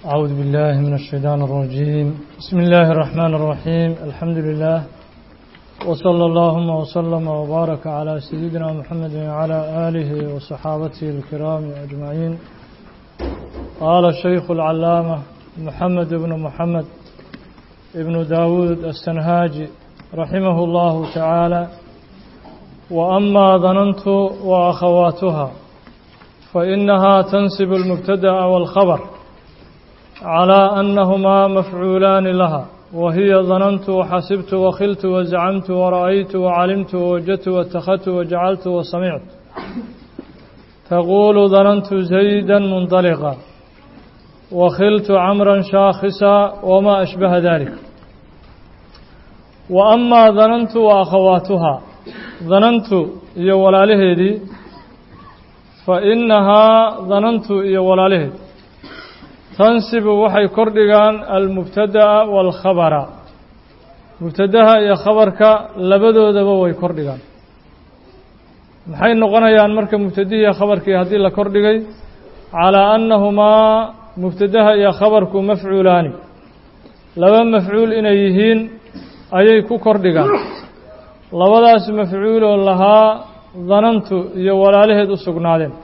أعوذ بالله من الشيطان الرجيم بسم الله الرحمن الرحيم الحمد لله وصلى اللهم وسلم وبارك على سيدنا محمد وعلى آله وصحابته الكرام أجمعين قال الشيخ العلامة محمد بن محمد ابن داود السنهاجي رحمه الله تعالى وأما ظننت وأخواتها فإنها تنسب المبتدأ والخبر على أنهما مفعولان لها وهي ظننت وحسبت وخلت وزعمت ورأيت وعلمت ووجدت واتخذت وجعلت وسمعت تقول ظننت زيدا منطلقا وخلت عمرا شاخصا وما أشبه ذلك وأما ظننت وأخواتها ظننت iyo walaalaheedii fainahaa danantu iyo walaalaheed tansibu waxay kordhigaan almubtada'a waalkhabara mubtadaha iyo khabarka labadoodaba way kordhigaan maxay noqonayaan marka mubtadihii khabarkii haddii la kordhigay calaa annahumaa mubtadaha iyo khabarku mafcuulaani laba mafcuul inay yihiin ayay ku kordhigaan labadaas mafcuuloo lahaa danantu iyo walaalaheed u sugnaadeen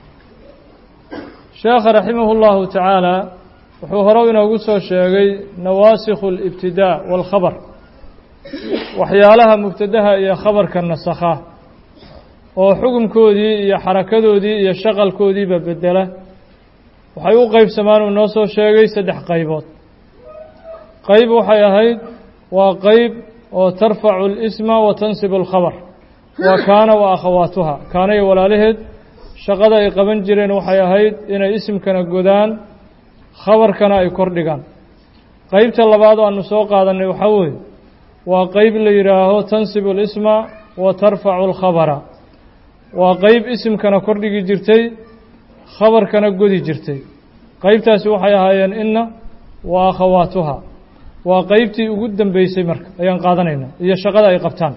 sheekha raximahu llahu tacaala wuxuu hore inoogu soo sheegay nawaasikhu alibtidaa waalkhabar waxyaalaha mubtadaha iyo khabarka nasakha oo xukunkoodii iyo xarakadoodii iyo shaqalkoodiiba bedela waxay u qeybsamaan uu noo soo sheegay saddex qaybood qayb waxay ahayd waa qeyb oo tarfacu اlisma wa tansibu اlkhabar waa kaana wa akhawaatuha kaana iyo walaalaheed shaqada ay qaban jireen waxay ahayd inay isimkana godaan khabarkana ay kordhigaan qeybta labaad oo aanu soo qaadanay waxaa weeye waa qeyb la yidhaaho tansibu اlisma wa tarfacu اlkhabara waa qeyb isimkana kordhigi jirtay khabarkana godi jirtay qeybtaasi waxay ahaayeen inna wa akhawaatuha waa qeybtii ugu dambeysay marka ayaan qaadanaynaa iyo shaqada ay qabtaan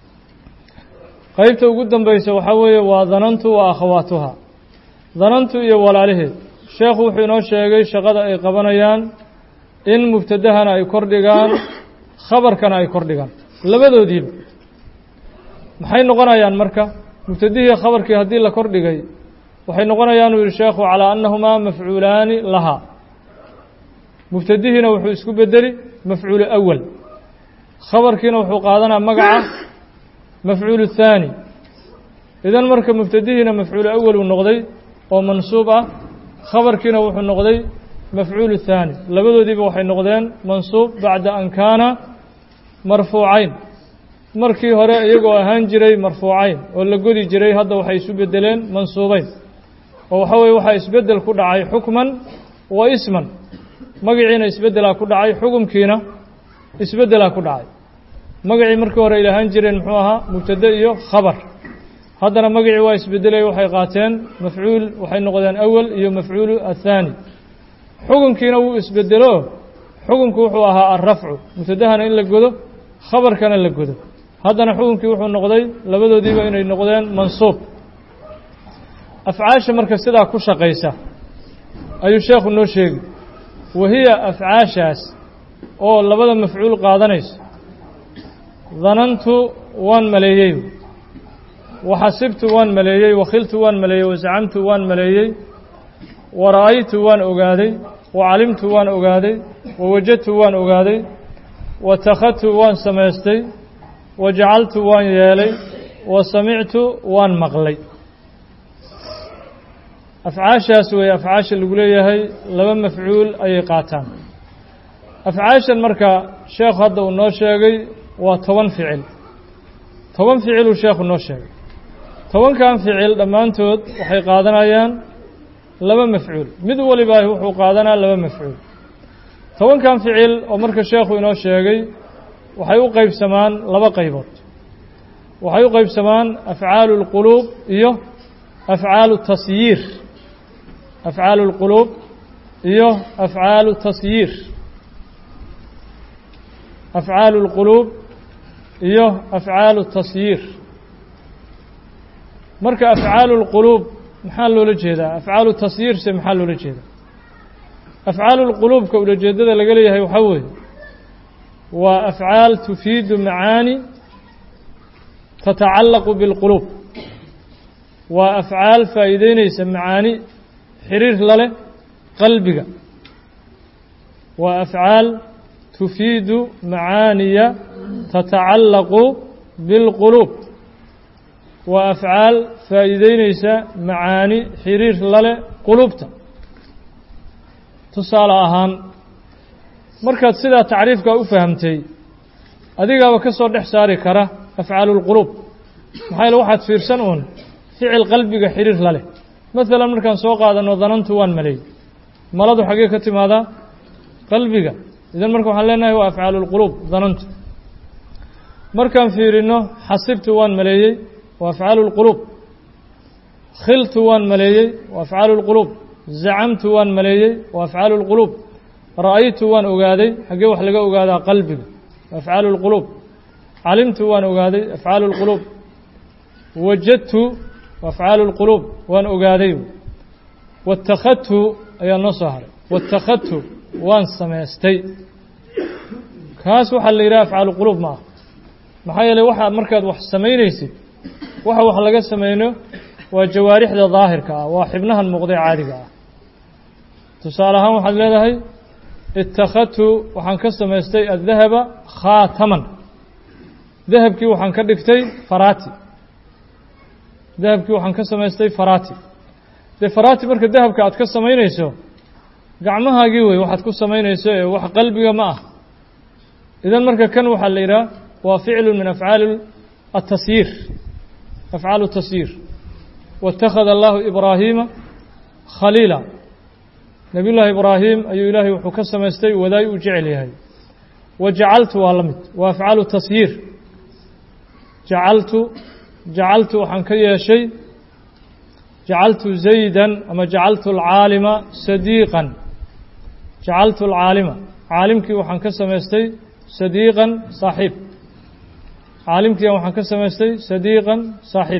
qeybta ugu dambaysa waxaa weeye waa danantu wa akhawaatuha danantu iyo walaalaheed sheekhu wuxuu inoo sheegay shaqada ay qabanayaan in mubtadahana ay kordhigaan khabarkana ay kordhigaan labadoodiiba maxay noqonayaan marka mubtadihii khabarkii haddii la kordhigay waxay noqonayaan uu yihi sheekhu calaa annahumaa mafcuulaani lahaa mubtadihiina wuxuu isku bedeli mafcuulu awal khabarkiina wuxuu qaadanaa magaca mafcuulu thaani idan marka mubtadihiina mafcuulu awal uu noqday oo mansuub ah khabarkiina wuxuu noqday mafcuulu thaani labadoodiiba waxay noqdeen mansuub bacda an kaana marfuucayn markii hore iyagoo ahaan jiray marfuucayn oo la godi jiray hadda waxay isu bedeleen mansuubeyn oo waxa weye waxaa isbedel ku dhacay xukman wa isman magaciina isbeddelaa ku dhacay xukumkiina isbeddelaa ku dhacay magacii markii hore ay ahaan jireen muxuu ahaa mubtade iyo khabar haddana magacii waa isbedelay waxay qaateen mafcuul waxay noqdeen awal iyo mafcuulu athaani xukunkiina wuu isbedelo xukunku wuxuu ahaa alrafcu mubtadahana in la godo khabarkana la godo haddana xukunkii wuxuu noqday labadoodiiba inay noqdeen mansuub afcaasha marka sidaa ku shaqaysa ayuu sheekhu noo sheegi wahiya afcaashaas oo labada mafcuul qaadanayso danantu waan maleeyey waxasibtu waan maleeyey wakhiltu waan maleeyey wasacamtu waan maleeyey wara'aytu waan ogaaday wacalimtu waan ogaaday wawajadtu waan ogaaday watakhadtu waan samaystay wajacaltu waan yeelay wasamictu waan maqlay afcaashaas weeye afcaasha lagu leeyahay laba mafcuul ayay qaataan afcaashan marka sheekhu hadda uu noo sheegay waa toban ficil toban ficiluu sheekhu noo sheegay tobankan ficil dhammaantood waxay qaadanayaan laba mafcuul mid waliba wuxuu qaadanaa laba mafcuul tobankan ficil oo marka sheekhu inoo sheegay waxay u qeybsamaan laba qaybood waxay u qeybsamaan afcaalu اlquluub iyo afcaalu tasyiir afcaalu اlquluub iyo afcaalu tasyiir afcaalu اlquluub iyo afcaalu tasyiir marka afcaalu اlquluub maxaa loola jeedaa afcaalu tasyiirse maxaa loola jeedaa afcaalu lquluubka ulajeedada laga leeyahay waxaa weeye waa afcaal tufiidu macaani tatacallaqu biاlquluub waa afcaal faa'iideyneysa macaani xiriir la leh qalbiga waa afcaal tufiidu macaaniya tatacallaqu biاlquluub waa afcaal faa'iideyneysa macaani xiriir la leh quluubta tusaale ahaan markaad sidaa tacriifkaa u fahamtay adigaaba ka soo dhex saari kara afcaalu lquluub maxaa yaele waxaad fiirsan uun ficil qalbiga xiriir la leh maalan markaan soo qaadano danantu waan maleeyey maladu xaggee ka timaadaa qalbiga idan marka waxaan leenahay waa afcaalu lquluub danantu markaan fiirino xasibtu waan maleeyey waa afcaalu lquluub khiltu waan maleeyey waa afcaalu lquluub zacamtu waan maleeyey waa afcaalu lquluub ra'aytu waan ogaaday xaggee wax laga ogaadaa qalbiga waa afcaalu lquluub calimtu waan ogaaday afcaalu lquluub wajadtu waa afcaalu lquluub waan ogaaday watakhadtu ayaa noo soo haray watakhadtu waan samaystay kaas waxaa la yidhaha afcaalu quluub ma ah maxaa yeeley waxaa markaad wax samaynaysid waxa wax laga samayno waa jawaarixda daahirka ah waa xibnahan muuqdee caadiga ah tusaale ahaan waxaad leedahay ittakhadtu waxaan ka samaystay addahaba khaataman dahabkii waxaan ka dhigtay faraati dahabkii waxaan ka samaystay faraati dee faraati marka dahabka aad ka samaynayso gacmahaagii wey waxaad ku samaynayso ee wax qalbiga ma ah idan marka kan waxaa la yidhaha waa ficlu min afcaali atasyiir afcaalu tasyiir waاtakhada allahu ibraahiima khaliila nabiy llaahi ibraahim ayuu ilaahay wuxuu ka samaystay wadaay uu jecel yahay wa jacaltu waa la mid waa afcaalu tasyiir jacaltu jacaltu waxaan ka yeeshay jacaltu zaydan ama jacaltu alcaalima sadiiqan jacaltu alcaalima caalimkii waxaan ka samaystay sadiiqan saaxiib caalimkiian waxaan ka samaystay sadiiqan saaxiib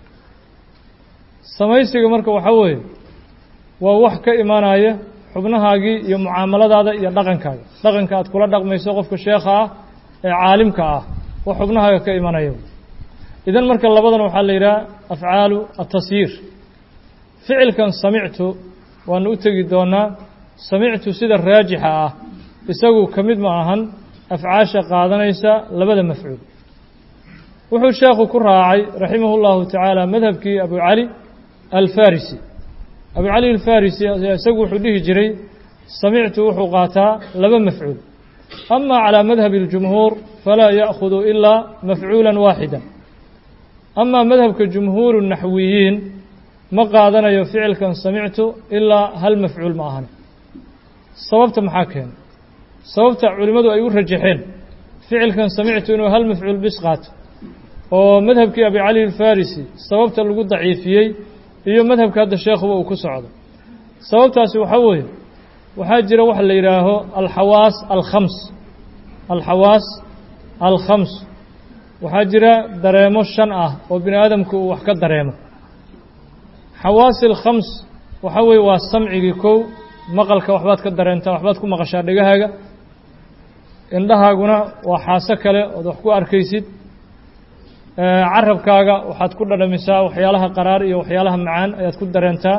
samaysiga marka waxaa weeye waa wax ka imaanaya xubnahaagii iyo mucaamaladaada iyo dhaqankaaga dhaqanka aad kula dhaqmayso qofka sheekha ah ee caalimka ah wax xubnahaaga ka imanaya idan marka labadan waxaa la yidhaha afcaalu atasyiir ficilkan samictu waanu u tegi doonaa samictu sida raajixa ah isagu ka mid ma ahan afcaasha qaadanaysa labada mafcuul wuxuu sheekhu ku raacay raximah اllahu tacaala madhabkii abu cali alfarisi abu cali alfarisi isagu wuxuu dhihi jiray samictu wuxuu qaataa laba mafcuul ama calى madhabi اljumhuur falaa ya'khudu ilaa mafcuula waaxida ama madhabka jumhuuru naxwiyiin ma qaadanayo ficilkan samictu ilaa hal mafcuul ma ahan sababta maxaa keena sababta culimmadu ay u rajaxeen ficilkan samictu inuu hal mafcuul bis qaato oo madhabkii abi cali alfarisi sababta lagu daciifiyey iyo madhabka hadda sheekhuba uu ku socdo sababtaasi waxaa weeye waxaa jira waxa la yidhaaho alxawaas alkhams alxawaas alkhams waxaa jira dareemo shan ah oo bini aadamku uu wax ka dareemo xawaasi alkhams waxaa weeye waa samcigii kow maqalka waxbaad ka dareentaa waxbaad ku maqashaa dhegahaaga indhahaaguna waa xaaso kale ood wax ku arkaysid carabkaaga waxaad ku dhadhamisaa waxyaalaha qaraar iyo waxyaalaha macaan ayaad ku dareentaa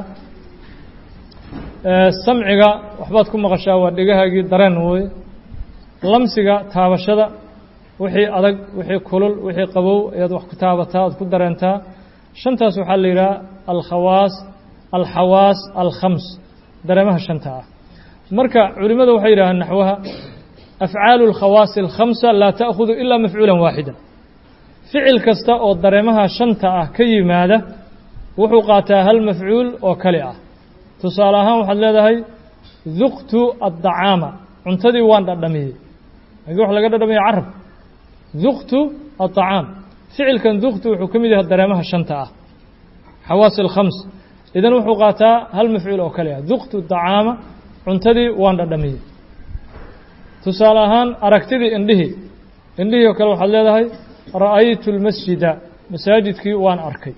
samciga waxbaad ku maqashaa waa dhegahaagii dareen wooye lamsiga taabashada wixii adag wixii kulul wixii qabow ayaad wax ku taabataa oad ku dareentaa shantaas waxaa la yidhaha alkhawaas alxawaas alkhams dareemaha shanta ah marka culimmada waxay yidhahaan naxwaha afcaalu اlkhawaasi alkhamsa laa ta'khudu ilaa mafcuula waaxida ficil kasta oo dareemaha shanta ah ka yimaada wuxuu qaataa hal mafcuul oo kale ah tusaale ahaan waxaad leedahay duqtu addacaama cuntadii waan dhadhamiyey agii wax laga dhadhamiya carab duqtu addacaam ficilkan duqtu wuxuu ka mid yahay dareemaha shanta ah xawaasi alkhams idan wuxuu qaataa hal mafcuul oo kale ah duqtu dacaama cuntadii waan dhadhamiyey tusaale ahaan aragtidii indhihii indhihii oo kale waxaad leedahay ra'aytu lmasjida masaajidkii waan arkay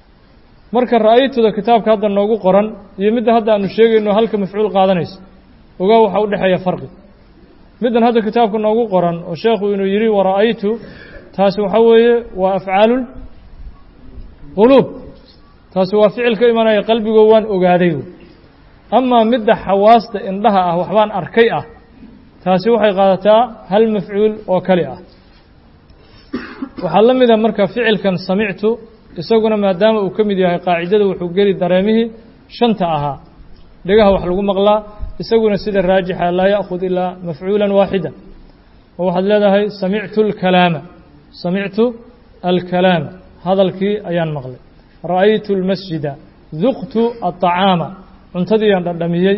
marka ra'aytuda kitaabka hadda noogu qoran iyo midda hadda aanu sheegayno halka mafcuul qaadanayso ogaa waxaa u dhexeeya farqi middan hadda kitaabka noogu qoran oo sheekhu inuu yidhi wara'aytu taasi waxaa weeye waa afcaalu quluub taasi waa ficil ka imanaya qalbigoo waan ogaaday amaa midda xawaasta indhaha ah waxbaan arkay ah taasi waxay qaadataa hal mafcuul oo kali ah waxaa la mida marka ficilkan samictu isaguna maadaama uu ka mid yahay qaacidada wuxuu geli dareemihii shanta ahaa dhegaha wax lagu maqlaa isaguna sida raajixa laa ya'khud ilaa mafcuulan waaxida oo waxaad leedahay samictu alkalaama samictu alkalaama hadalkii ayaan maqlay ra'aytu almasjida duqtu aطacaama cuntadiiyaan dhadhamiyey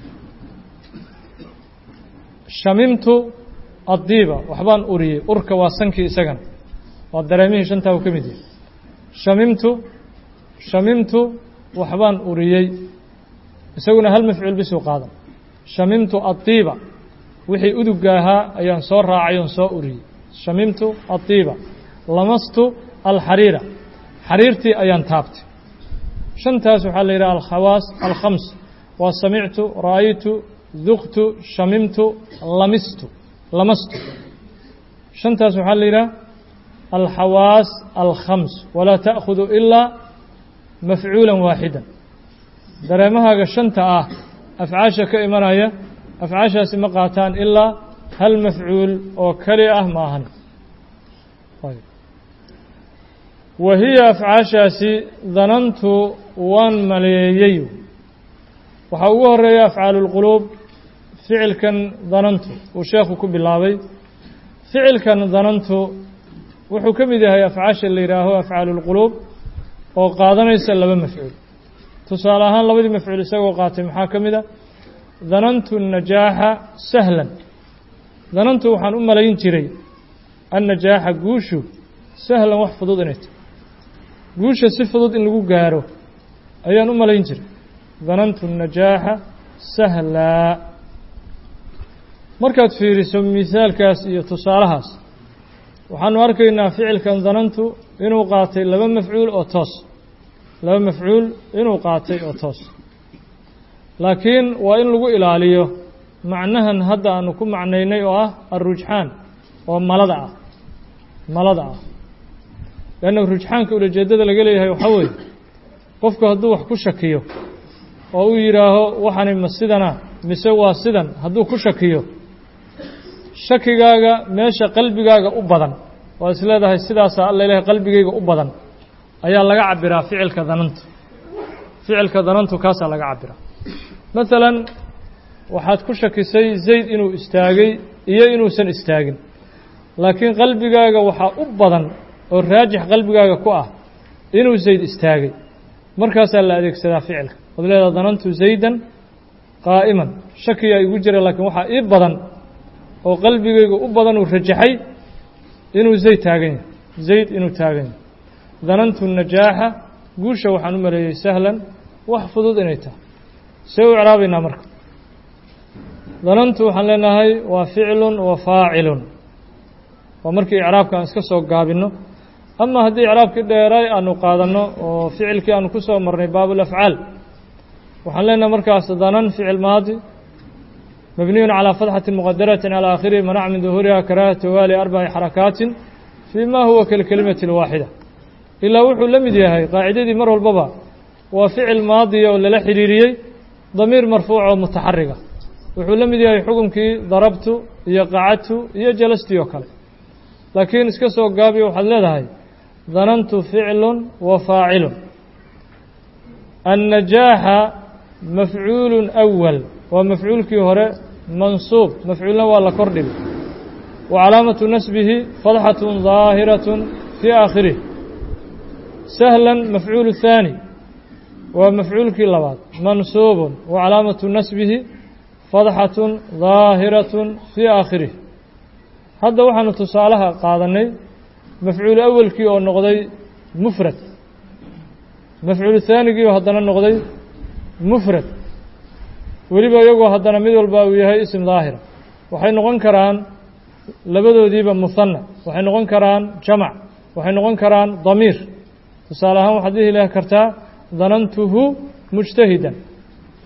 shamimtu addiiba waxbaan uriyey urka waa sankii isagana waa dareemihii shantaa uu ka mid yahay shamimtu shamimtu waxbaan uriyey isaguna hal mafcuul bisuu qaadan shamimtu addiiba wixii uduga ahaa ayaan soo raacay oon soo uriyey shamimtu addiiba lamastu alxariira xariirtii ayaan taabtay shantaas waxaa la yidhaha alkhawaas alkhams waa samictu ra'aytu duqtu shamimtu lamistu lamastu shantaas waxaa la yidhaha alxawaas alkhams walaa ta'khudu ilaa mafcuula waaxida dareemahaaga shanta ah afcaasha ka imanaya afcaashaasi ma qaataan ilaa hal mafcuul oo keli ah ma ahan wa hiya afcaashaasi danantu waan maleeyey waxaa ugu horeeya afcaalu lquluub ficilkan danantu uu sheekhu ku bilaabay ficilkan danantu wuxuu ka mid yahay afcaasha la yidhaaho afcaalu lquluub oo qaadanaysa laba mafcuul tusaale ahaan labadii mafcuul isagoo qaatay maxaa ka mid a danantu najaaxa sahlan danantu waxaan u malayn jiray annajaaxa guushu sahlan wax fudud inay tahy guusha si fudud in lagu gaaro ayaan u malayn jiray danantu najaaxa sahlaa markaad fiiriso misaalkaas iyo tusaalahaas waxaanu arkaynaa ficilkan danantu inuu qaatay laba mafcuul oo toos laba mafcuul inuu qaatay oo toos laakiin waa in lagu ilaaliyo macnahan hadda aanu ku macnaynay oo ah alrujxaan oo malada ah malada ah leanna rujxaanka ulajeeddada laga leeyahay waxaa weeye qofku hadduu wax ku shakiyo oo uu yidhaaho waxani ma sidana mise waa sidan hadduu ku shakiyo shakigaaga meesha qalbigaaga u badan waa is leedahay sidaasaa alla ilahay qalbigayga u badan ayaa laga cabiraa ficilka danantu ficilka danantu kaasaa laga cabiraa masalan waxaad ku shakisay zayd inuu istaagay iyo inuusan istaagin laakiin qalbigaaga waxaa u badan oo raajix qalbigaaga ku ah inuu zayd istaagay markaasaa la adeegsadaa ficilka waad leedaha danantu zaydan qaa'iman shakiyaa igu jira laakiin waxaa ii badan oo qalbigayga u badan uu rajaxay inuu zayd taagan yahay zayd inuu taagan yahay danantu najaaxa guusha waxaan u maleeyey sahlan wax fudud inay tahay see u icraabaynaa marka danantu waxaan leenahay waa ficlun wa faacilun waa markii icraabka aan iska soo gaabinno ama haddii icraabkii dheeray aanu qaadanno oo ficilkii aanu ku soo marnay baabulafcaal waxaan leenahay markaas danan ficil maadi mabniyun calىa fatxati muqadaratin calى aakhirihi manac min duhuuriha karaha tawaali arbaci xarakaatin fii ma huwa kalkelimati اlwaaxida ilaa wuxuu la mid yahay qaacidadii mar walbaba waa ficil maadiya oo lala xidhiiriyey damiir marfuuc oo mutaxariga wuxuu la mid yahay xukunkii darabtu iyo qacadtu iyo jalastii oo kale laakiin iska soo gaabiyo waxaad leedahay danantu ficlun wa faacilun annajaaxa mafcuulu أwal waa mafcuulkii hore mansuub mafcuulna waa la kor dhigay wa calaamatu nasbihi fadxaة ظaahiraة fii aakhirih sahlan mafcuul الثaanي waa mafcuulkii labaad mansuub wa calaamatu nasbihi fadxaة ظaahiraة fii aakhirih hadda waxaanu tusaalaha qaadanay mafcuul awelkii oo noqday mufrad mafcuul haanigii oo haddana noqday mufrad weliba iyagoo haddana mid walba uu yahay isim daahira waxay noqon karaan labadoodiiba muhanna waxay noqon karaan jamac waxay noqon karaan damiir tusaale ahaan waxaad dhihi lahi kartaa danantuhu mujtahidan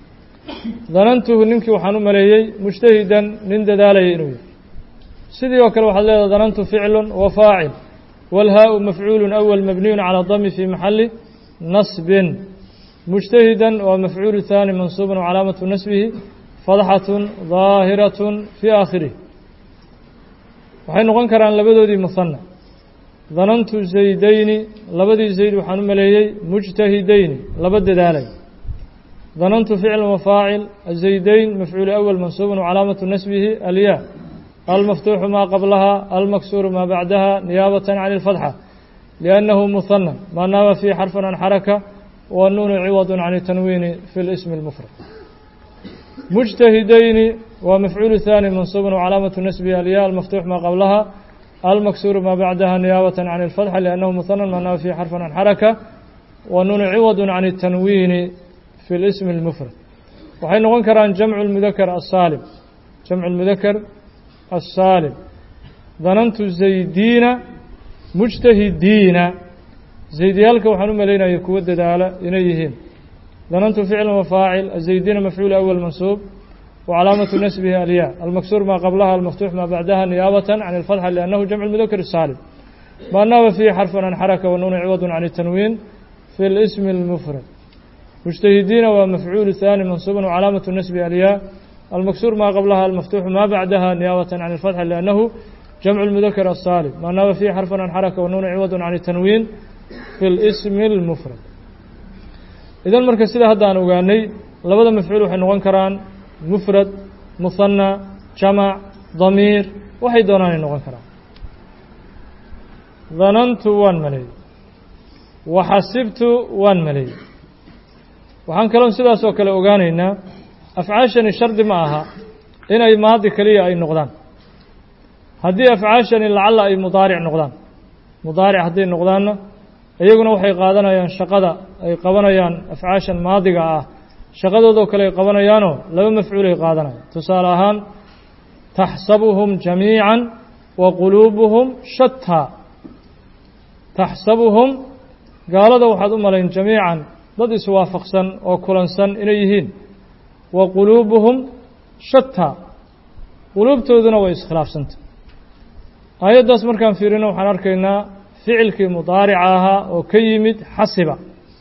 danantuhu ninkii waxaan u maleeyey mujtahidan nin dadaalaya inuu yahay sidii oo kale waxaad leedahay danantu ficlu wa faacil wاlhaau mafcuulu أwl mabniyu calى dami fi maxali nasbin mujtahidan waa mafcuulu ثaani mansuuba wcalaamatu nasbihi fadxaة ظaahiraة fii aakhirih waxay noqon karaan labadoodii muhana danantu zaydayni labadii zayd waxaan u maleeyey mujtahidayni laba dadaalay danantu ficl wafaacil azaydayn mafcuul أwl mansuuba wcalaamatu nasbihi alya almaftuuxu maa qablaha almaksuuru maa bacdaha niyaabة can اlfatxa liأnnahu muhana maa naaba fiihi xarfan can xaraka wanuunu ciwad can tanwiini fi اlsmi اlmufrad mujtahidayni waa mafcuul ثaani mansuuba wcalaamatu nasbihi alya almaftuux maa qablaha almaksuuru maa bacdaha niyaabة can اlfatxa liأnnahu muhana maa naaba fiihi xarfan can xaraka wanuunu ciwad can الtanwiini fi اlsmi اlmufrad waxay noqon karaan jamcu اlmudakar asaalim jamcu اlmudakar الsaalim danantu zaydiina mujtahidiina zaydiyaalka waxaan u malaynaya kuwa dadaala inay yihiin danantu ficla wafaacil azaydiina mafcuul أwl mansuub wcalaamatu nasbihi alya almaksuur maa qablaha almaftuux maa bacdaha niyaabة can اlfatxa liأnnahu jamcu اlmudakar الsaalim maa naaba fiihi xarfan can xaraka wanuunu ciwad can الtanwiin fi اlsmi اlmufrad mujtahidiina waa mafcuul ثaani mansuuba wcalaamatu nasbihi alya المكسور ما قبلها المفتوح ما بعدها نيابة عن الفتح لأنه جمع المذكر الصالم ما ناب فيه حرفا عن حركة والنون عوض عن التنوين في الاسم المفرد إذا مركز سيدة هذا أنا أغاني لبدا مفعول وحين نغن كران مفرد مثنى جمع ضمير وحي دونان نغن كران ظننت وان ملي وحسبت وان ملي وحان كلام سيدة سوكال أغانينا afcaashani shardi ma aha inay maadi keliya ay noqdaan haddii afcaashani lacalla ay mudaaric noqdaan mudaaric hadday noqdaanna iyaguna waxay qaadanayaan shaqada ay qabanayaan afcaashan maadiga ah shaqadoodoo kale ay qabanayaanoo laba mafcuulay qaadanayaan tusaale ahaan taxsabuhum jamiican wa quluubuhum shataa taxsabuhum gaalada waxaad u malayn jamiican dad iswaafaqsan oo kulansan inay yihiin wa quluubuhum shataa quluubtooduna way iskhilaafsanta aayaddaas markaan fiirino waxaan arkaynaa ficilkii mudaarica ahaa oo ka yimid xasiba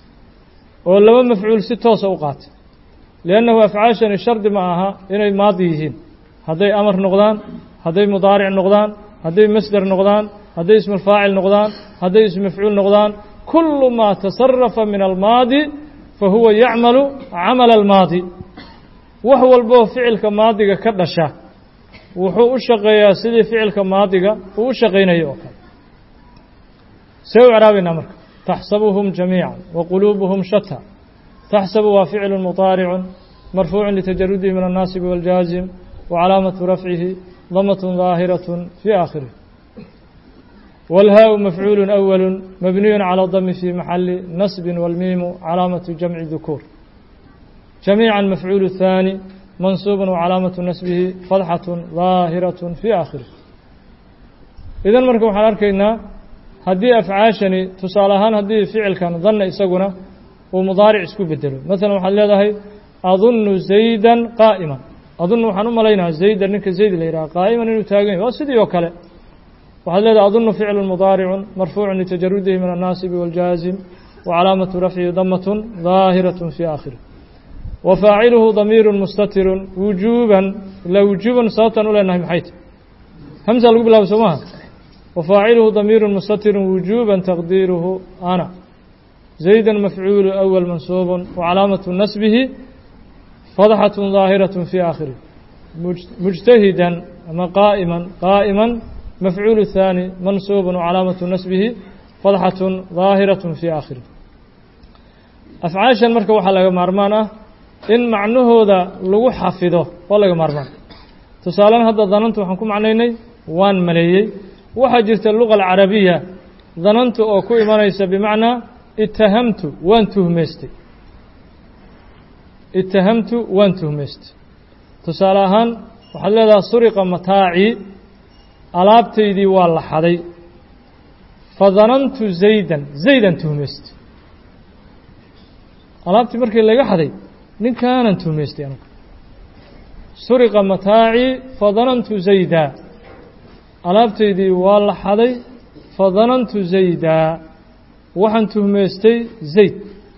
oo laba mafcuul si toosa u qaatay liannahu afcaashani shardi ma aha inay maadi yihiin hadday amar noqdaan hadday mudaaric noqdaan hadday masder noqdaan hadday ismulfaacil noqdaan hadday ismafcuul noqdaan kullu maa tasarafa min almaadi fa huwa yacmalu camala almaadi wax walboo ficilka maadiga ka dhasha wuxuu u shaqeeyaa sidii ficilka maadiga uu u shaqaynaya oo kale see u craabaynaa marka taxsabuhum jamiica wa quluubuhum shata taxsabu waa ficlu muطaaricun marfuucu litajarudihi min الnaasib wاljaazim wacalaamatu rafcihi damat ظaahiraة fii aakhirih wاlhaau mafcuulu أwalu mabniyu calى dami fi maxali nasbi wاlmiimu calaamatu jamci dukuur جميعا مفعول الثاني منصوب وعلامة نسبه فضحة ظاهرة في آخره إذا marka waxaan arkaynaa haddii afcaashani tusaale ahaan haddii ficilkan danna isaguna uu mudaaric isku bedelo maala waxaad leedahay adunu zaydan qaa'iman adunu waxaan u malaynaha zaydan ninka zayd la yidhaha qaa'iman inuu taagan yahy waa sidii oo kale waxaad leedahay adunu ficlu mudaaricu marfuucu litajarudihi min الnaasibi wاljaazim وcalaamaةu rafcihi damat ظaahiraة في آkhirih wfaaciluhu damiiru mustatiru wujuuban ilaa wujuuban sababtaan u leenahay maxay ta hamsa lagu bilaabo soo maha wafaaciluhu damiiru mustatiru wujuuban taqdiiruhu ana zayda mafcuulu أwl mansuub wacalaamatu nasbihi fadxaة ظaahiraة fi aakhirih mujtahidan ama qaa'iman qaa'iman mafcuulu ثaani mansuub wacalaamatu nasbihi fadxaة ظaahiraة fi aakhirih afcaashan marka waxaa laga maarmaan ah in macnahooda lagu xafido waa laga maarmaan tusaalean hadda danantu waxaan ku macnaynay waan maleeyey waxaa jirta luga alcarabiya danantu oo ku imanaysa bimacnaa itahamtu waan tuhmaystay itahamtu waan tuhmaystay tusaale ahaan waxaad leedahay suriqa mataacii alaabtaydii waa la xaday fadanantu zaydan zaydan tuhmaystay alaabtii markii laga xaday ninkaanan tuhmaystay anugu suriqa mataacii fadanantu zayda alaabtaydii waa la xaday fadanantu zayda waxaan tuhmaystay zayd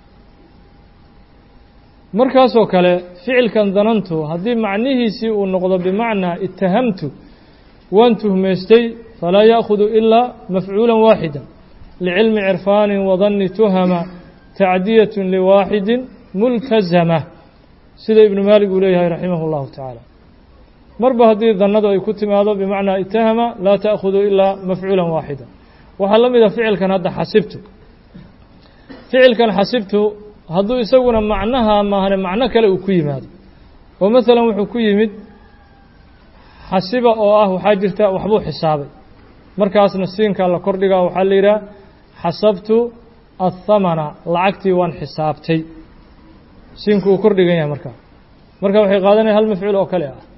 markaasoo kale ficilkan danantu haddii macnihiisii uu noqdo bimacnaa itahamtu waan tuhmaystay falaa ya'khudu ilaa mafcuula waaxida licilmi cirfaanin wadanni tuhama tacdiyatun liwaaxidin multazama sida ibnu maalik uu leeyahay raximah اllahu tacaala marba haddii dannadu ay ku timaado bimacnaa itahama laa ta'khudu ilaa mafcuula waaxida waxaa la mida ficilkan hadda xasibtu ficilkan xasibtu hadduu isaguna macnaha maahane macno kale uu ku yimaado oo maalan wuxuu ku yimid xasiba oo ah waxaa jirta waxbuu xisaabay markaasna siinkaa la kordhigaa waxaa la yidhaha xasabtu athamana lacagtii waan xisaabtay siinku uu kordhigan yahay markaa marka waxay qaadanaya hal mafcuul oo kale ah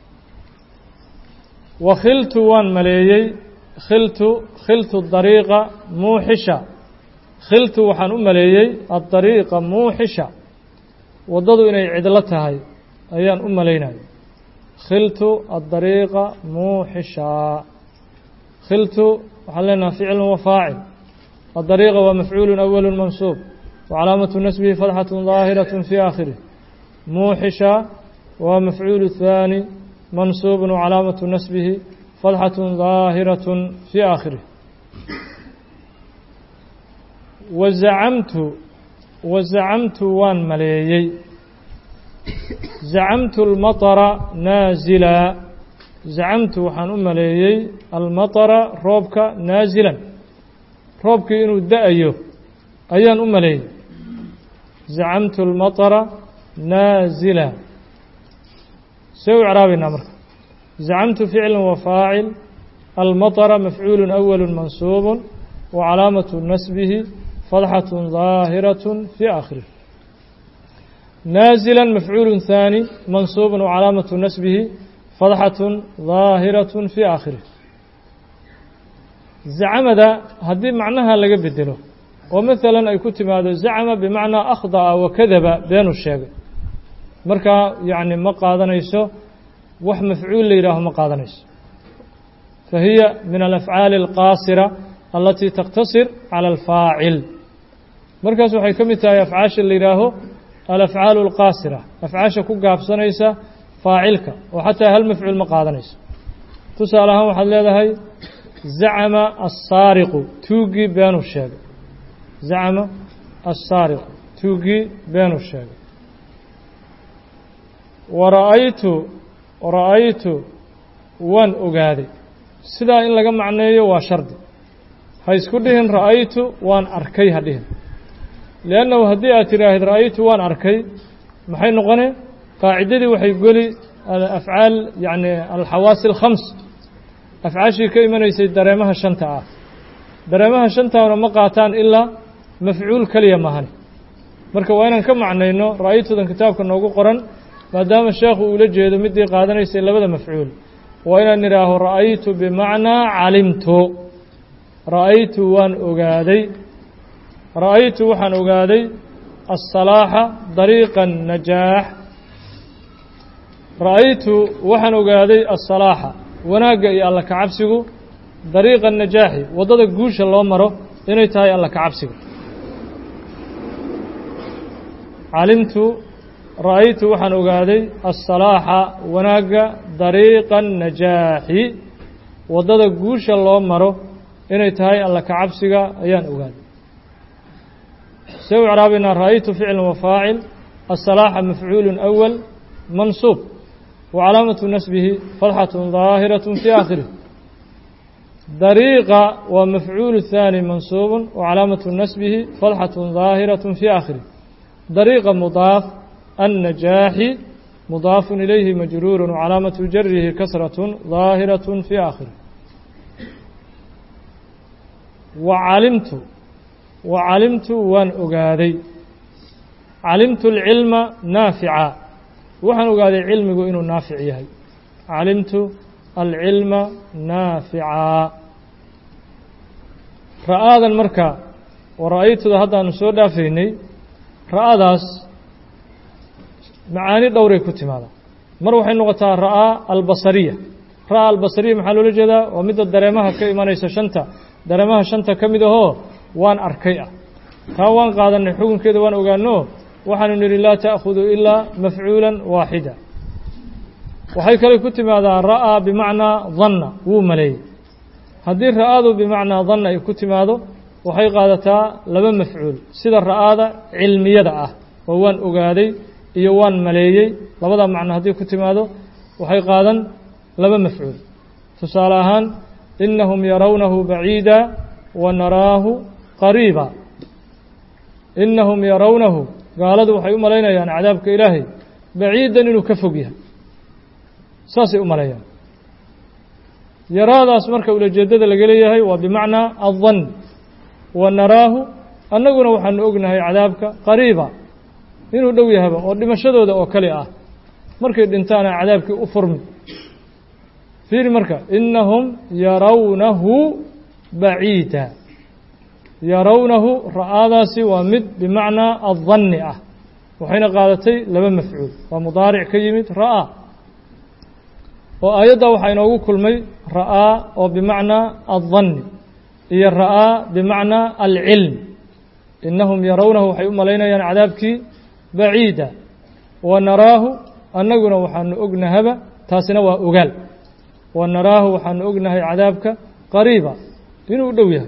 wa khiltu waan maleeyey khiltu khiltu dariiqa muuxisha khiltu waxaan u maleeyey addariiqa muuxisha waddadu inay cidlo tahay ayaan u malaynaya khiltu addariiqa muuxisha khiltu waxaan leenaha ficilun wa faacil addariiqa waa mafcuulun awalu mansuub wacalaamatu nasbihi fadxatun daahiraة fi aakhirih muuxisha waa mafcuulu thaani mansuubun wacalaamatu nasbihi fadxatun daahiraة fi aakhirih wazacamtu wazacamtu waan maleeyey zacamtu almaطara naazila zacamtu waxaan u maleeyey almaطara roobka naazilan roobkii inuu da-ayo ayaan u maleeyey zacamtu almaطara naazila see u icraabaynaa marka zacamtu ficla wa faacil almaطara mafcuulu awalu mansuub وcalaamaة nasbihi fadxaة ظaahiraة fي aakhirih naazila mafcuul ثaanي mansuub وcalaamaة nasbihi fadxaة ظaahiraة fي aakhirih zacmada haddii macnaha laga bedelo oo maثala ay ku timaado zacma bimacnaa akhdaأa wakadaba beenuu sheegay markaa yani ma qaadanayso wax mafcuul la yihaaho ma qaadanayso fahiya min alafcaali اlqaasira alatii taktasir cala alfaacil markaas waxay ka mid tahay afcaasha la yidhaaho alafcaalu alqaasira afcaasha ku gaabsanaysa faacilka oo xataa hal mafcuul ma qaadanayso tusaale ahaan waxaad leedahay zacama assaariqu tuuggii beenuu sheegay zacama assaariqu tuuggii beenuu sheegay wara'aytu ra'aytu waan ogaaday sidaa in laga macneeyo waa shardi ha isku dhihin ra'aytu waan arkay ha dhihin liannahu haddii aad tidhaahid ra'aytu waan arkay maxay noqone qaacidadii waxay geli afcaal yacni alxawaasi alkhams afcaashii ka imanaysay dareemaha shanta ah dareemaha shantaana ma qaataan ilaa mafcuul keliya mahane marka waa inaan ka macnayno ra'aytudan kitaabka noogu qoran maadaama sheekhu uula jeedo midii qaadanaysay labada mafcuul waa inaan nidhaaho ra'aytu bimacnaa calimtu ra'aytu waan ogaaday ra'aytu waxaan ogaaday aلsalaaxa dariiqa الnajaax ra'aytu waxaan ogaaday aلsalaaxa wanaagga iyo alla kacabsigu dariiqa الnajaaxi waddada guusha loo maro inay tahay alla kacabsiga calimtu ra'aytu waxaan ogaaday aلsalaaxa wanaagga dariiqa الnajaaxi waddada guusha loo maro inay tahay alla kacabsiga ayaan ogaaday see u icraabaynaa ra'aytu ficla wa faacil aلsalaaxa mafcuulu أwal mansuub wa calaamatu nasbihi fadxaة ظaahiraة fii aakhirih dariiqa waa mafcuulu ثaanي mansuub wa calaamatu nasbihi fadxaة ظaahiraة fii aakhirih dariiqa mudaaf الnajaaxi mudaaf ilayhi majruur wcalaamatu jarihi kasraة ظaahiraة fii aakhirih wacalimtu wacalimtu waan ogaaday calimtu alcilma naafica waxaan ogaaday cilmigu inuu naafic yahay calimtu alcilma naafica ra'aadan marka oo ra'aytuda haddaanu soo dhaafaynay ra'adaas macaani dhowray ku timaadaa mar waxay noqotaa ra'aa albasariya ra'aa albasariya maxaa loola jeedaa waa midda dareemaha ka imanaysa shanta dareemaha shanta ka mid ahoo waan arkay ah taa waan qaadanay xukunkeeda waan ogaano waxaanu nidhi laa ta'khudu ilaa mafcuulan waaxida waxay kale ku timaadaa ra'aa bimacnaa danna wuu maleeyey haddii ra'aadu bimacnaa danna ay ku timaado waxay qaadataa laba mafcuul sida ra'aada cilmiyada ah oo waan ogaaday iyo waan maleeyey labada macno haddii ku timaado waxay qaadan laba mafcuul tusaale ahaan inahum yarawnahu baciida wa naraahu qariiba inahum yarawnahu gaaladu waxay u malaynayaan cadaabka ilaahay baciidan inuu ka fog yahay saasay u maleeyaan yaraadaas marka ulajeedada laga leeyahay waa bimacnaa addan wa naraahu annaguna waxaanu ognahay cadaabka qariiba inuu dhow yahaba oo dhimashadooda oo kale ah markay dhintaana cadaabkii u furmi fiiri marka inahum yarawnahu baciida yarawnahu ra'aadaasi waa mid bimacnaa addanni ah waxayna qaadatay laba mafcuul waa mudaaric ka yimid ra'aa oo aayadda waxaa inoogu kulmay ra'aa oo bimacnaa addanni iyo ra'aa bimacnaa alcilm inahum yarawnahu waxay u malaynayaan cadaabkii baciida wa naraahu annaguna waxaanu ognahaba taasina waa ogaal wa naraahu waxaanu ognahay cadaabka qariiba inuu dhow yahay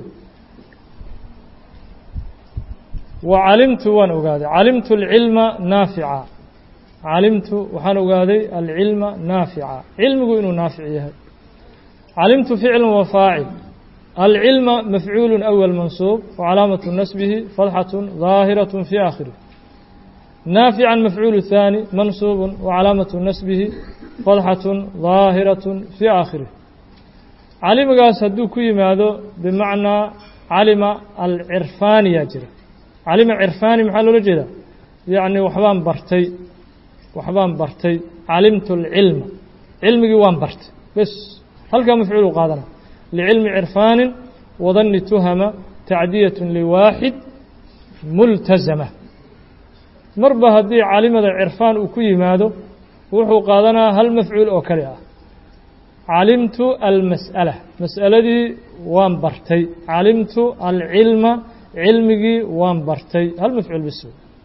wa calimtu waan ogaaday calimtu alcilma naafica calimtu waxaan ogaaday alcilma naafica cilmigu inuu naafic yahay calimtu ficlu wa faacil alcilma mafcuulu awal mansuub wacalaamatu nasbihi fadxatu daahiraة fi aakhirih naafica mafcuul ثaanي mansuub wacalaamatu nasbihi fadxaة daahiraة fi aakhirih calimigaas hadduu ku yimaado bimacnaa calima alcirfaaniyaa jira calima cirfaani maxaa loola jeedaa yacni waxbaan bartay waxbaan bartay calimtu alcilma cilmigii waan bartay bes halkaa mafcuulu qaadana licilmi cirfaanin wadanni tuhama tacdiyat liwaaxid multazama marba haddii calimada cirfaan uu ku yimaado wuxuu qaadanaa hal mafcuul oo kale ah calimtu almas'ala mas'aladii waan bartay calimtu alcilma cilmigii waan bartay hal mafcuul bis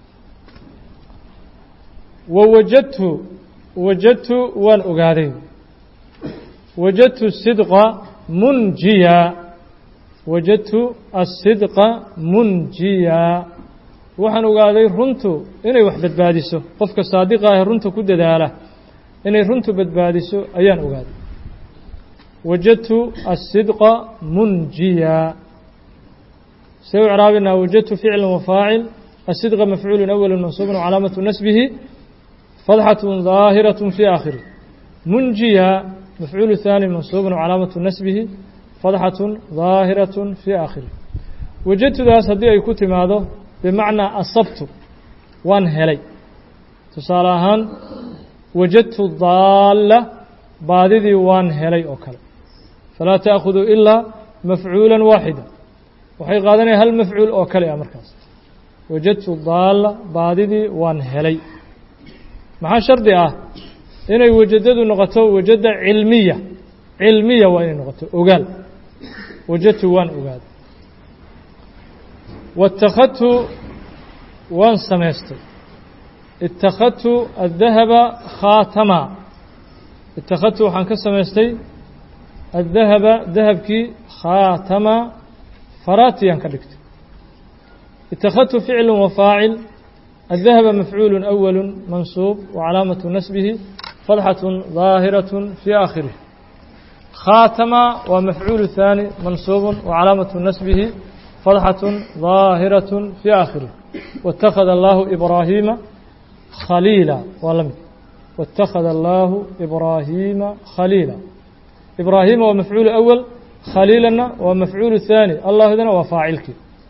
wa wajadtu wajadtu waan ogaaday wajadtu sidqa munjiya wajadtu asidqa munjiya waxaan ogaaday runtu inay wax badbaadiso qofka saadiqa ah runta ku dadaala inay runtu badbaadiso ayaan ogaaday wajadtu asidqa munjiya see u craabinaa wajadtu ficla wafaacil asidqa mafcuulu awal mansuubun calaamatu nasbihi fadxaة ظaahiraة fi aakhirih munjiya mafcuul ثaanي mansuubun calaamatu nasbihi fadxaة ظaahiraة fi aakhirih wajadtudaas haddii ay ku timaado bimacnaa asabtu waan helay tusaale ahaan wajadtu daalla baadidii waan helay oo kale falaa تأkhudu ilaa mafcuula waaxida waxay qaadanaya hal mafcuul oo kale ah markaas wajadtu daalla baadidii waan helay maxaa shardi ah inay wajadadu noqoto wajada cilmiya cilmiya waa inay noqoto ogaal wajadtu waan ogaaday waittakhadtu waan samaystay ittakhadtu addahaba khaatama ittakhadtu waxaan ka samaystay addahaba dahabkii khaatama faraatiyaan ka dhigtay ittakhadtu ficlu wafaacil الذهب مفعول أول منصوب وعلامة نسبه فضحة ظاهرة في آخره خاتم ومفعول ثاني منصوب وعلامة نسبه فضحة ظاهرة في آخره واتخذ الله إبراهيم خليلا ولم واتخذ الله إبراهيم خليلا إبراهيم ومفعول أول خليلا ومفعول ثاني الله إذن وفاعلك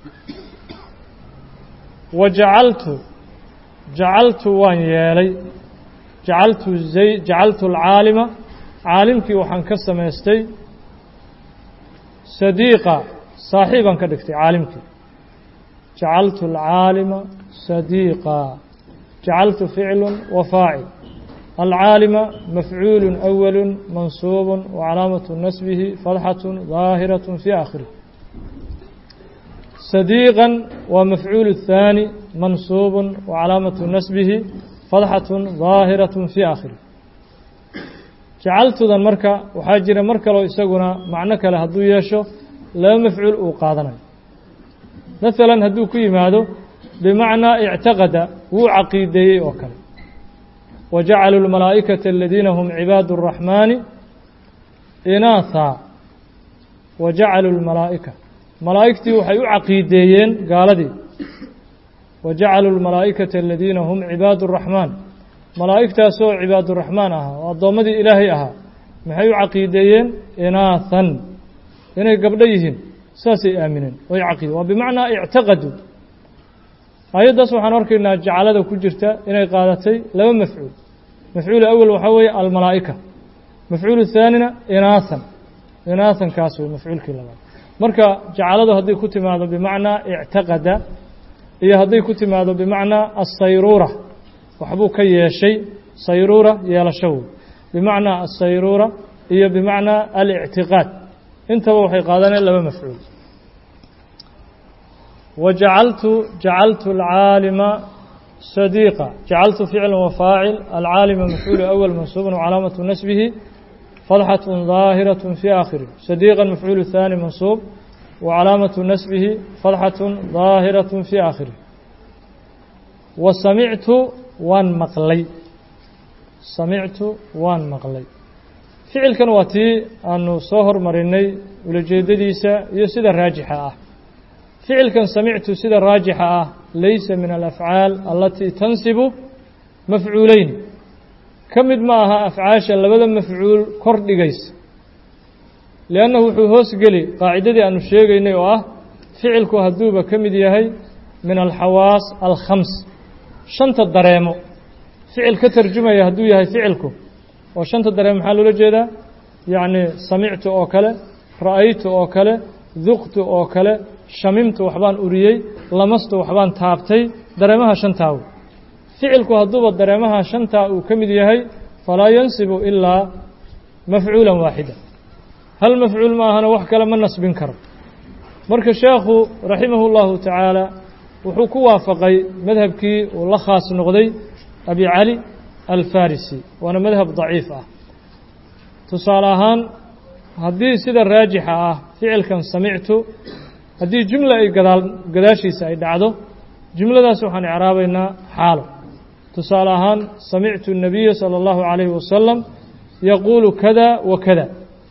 وجعلت jacaltu waan yeelay jacaltu zay jacaltu alcaalima caalimkii waxaan ka samaystay sadiiqa saaxiibaan ka dhigtay caalimkii jacaltu alcaalima sadiiqa jacaltu ficlu wa faacil alcaalima mafcuulu أwalu mansuub wacalaamaة nasbihi fadxaة ظaahiraة fi aakhirih صديقا ومفعول الثاني منصوب وعلامة نسبه فضحة ظاهرة في آخره جعلتdan marka waxaa jira mar kaloo isaguna macno kale hadduu yeesho laba mafcuul uu qaadanayo مثلا hadduu ku yimaado بمعنىa اعتaqada wuu caqiideeyey oo kale وجacلوا المalaaئكة الذيina هم عباad الرحمن إناثا وجacلوا المalaaئكة malaa'igtii waxay u caqiideeyeen gaaladii wa jacaluu lmalaa'ikata aladiina hum cibaadu raxmaan malaa'igtaasoo cibaaduraxmaan ahaa oo addoommadii ilaahay ahaa maxay u caqiideeyeen inaathan inay gabdho yihiin saasay aamineen oy caqiide waa bimacnaa ictaqaduu aayaddaas waxaan arkaynaa jacalada ku jirta inay qaadatay laba mafcuul mafcuul awel waxaa weeye almalaa'ika mafcuulu haanina inaathan inaathan kaas wey mafcuulkii labaad marka jacaladu hadday ku timaado bimacnaa ictaqada iyo hadday ku timaado bimacnaa asayruura waxbuu ka yeeshay sayruura yeelasho wey bimacnaa asayruura iyo bimacnaa alictiqaad intaba waxay qaadaneen laba mafcuul wa jacaltu jacaltu alcaalima sadiiqa jacaltu ficla wafaacil alcaalima mafcuulu awal mansuubun wcalaamatu nasbihi فضحة ظاهرة في آخره صديقا مفعول الثاني منصوب وعلامة نسبه فضحة ظاهرة في آخره وسمعت وان مقلي سمعت وان مقلي فعل كان واتي أنه صهر مريني ولجيدديسا يسيد الراجحة آه. فعل كان سمعت سيد الراجحة آه. ليس من الأفعال التي تنسب مفعولين ka mid ma aha afcaasha labada mafcuul kor dhigaysa liannahu wuxuu hoos geli qaacidadii aanu sheegaynay oo ah ficilku hadduuba ka mid yahay min alxawaas alkhams shanta dareemo ficil ka tarjumaya hadduu yahay ficilku oo shanta dareemo maxaa loola jeedaa yacni samictu oo kale ra'aytu oo kale duqtu oo kale shamimtu waxbaan uriyey lamastu waxbaan taabtay dareemaha shantaaw ficilku hadduuba dareemaha shantaa uu ka mid yahay falaa yansibu ilaa mafcuula waaxida hal mafcuul ma ahana wax kale ma nasbin karo marka sheekhu raximahu اllahu tacaala wuxuu ku waafaqay madhabkii uu la khaas noqday abi cali alfarisi waana madhab daciif ah tusaale ahaan haddii sida raajixa ah ficilkan samictu haddii jumla ay gadaal gadaashiisa ay dhacdo jumladaas waxaan icraabaynaa xaalo tusaale ahaan samictu الnabiya salى اllahu عalayhi wasalam yaquulu kada wa kada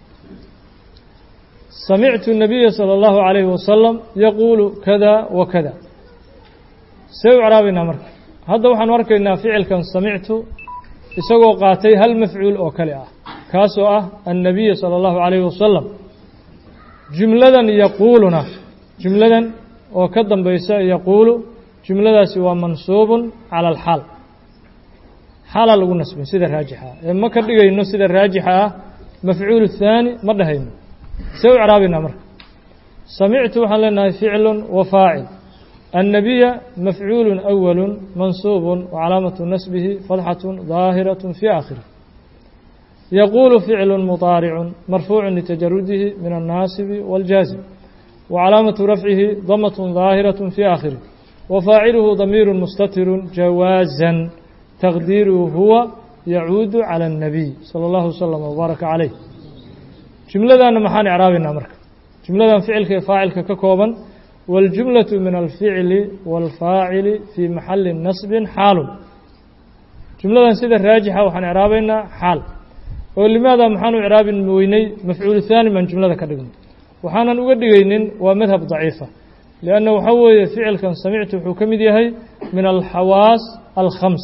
samictu الnabiya salى اllahu عalayhi wasalam yaquulu kada wa kada see u icraabaynaa marka hadda waxaanu arkaynaa ficilkan samictu isagoo qaatay hal mafcuul oo kale ah kaasoo ah annabiya salى اllahu عalayhi wasalam jumladan yaquuluna jumladan oo ka dambaysa yaquulu jumladaasi waa mansuubun cala alxaal xaalaa lagu nasbin sida raajixa ah ee ma ka dhigayno sida raajixa ah mafcuul thaani ma dhahayno see u icraabaynaa marka samictu waxaan leenahay ficlu wa faacil annabiya mafcuulu awalu mansuubun wacalaamatu nasbihi fadxatu daahiraة fi aakhirih yaquulu ficlu muطaaricu marfuucu litajarudihi min annaasibi wاljaazim wacalaamatu rafcihi damaة daahiraة fi aakhirih وفاaciلهu ضميir مستتر جawاaزا تقديiرهu huوa يعuud عalى النبي صلى الله وسلم وبارك عليه جuمladana maxaan إعraabaynaa marka جuمladan ficilka ee faacilka ka kooban والجuملة min الفiعل والفاaciل في محaل نصب xاal جuمladan sida raajixa waxaan إعraabaynaa xaal oo لmaada maxaanu إعraabi weynay mafcuul ثاني baan جuمlada ka dhigno waxaanan uga dhigaynin waa madhab ضaciifa لأnna waxaa weeye ficilkan samictu wuxuu ka mid yahay min alxawaas alkhams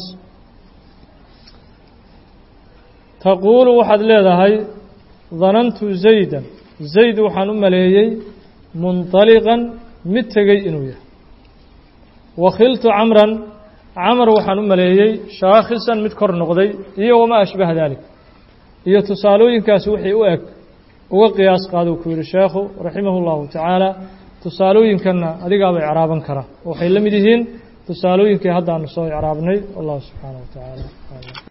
taquulu waxaad leedahay danantu zaydan zayd waxaan u maleeyey munطaliqan mid tegey inuu yahay wakhiltu camran camar waxaan u maleeyey shaakhisan mid kor noqday iyo wamaa ashbaha dalik iyo tusaalooyinkaasi wixii u eg uga qiyaas qaaduu ku yihi sheekhu raximah اllahu tacaala tusaalooyinkanna adigaaba icraaban kara waxay la mid yihiin tusaalooyinkii haddaanu soo icraabnay wallahu subxaanaه wa tacaala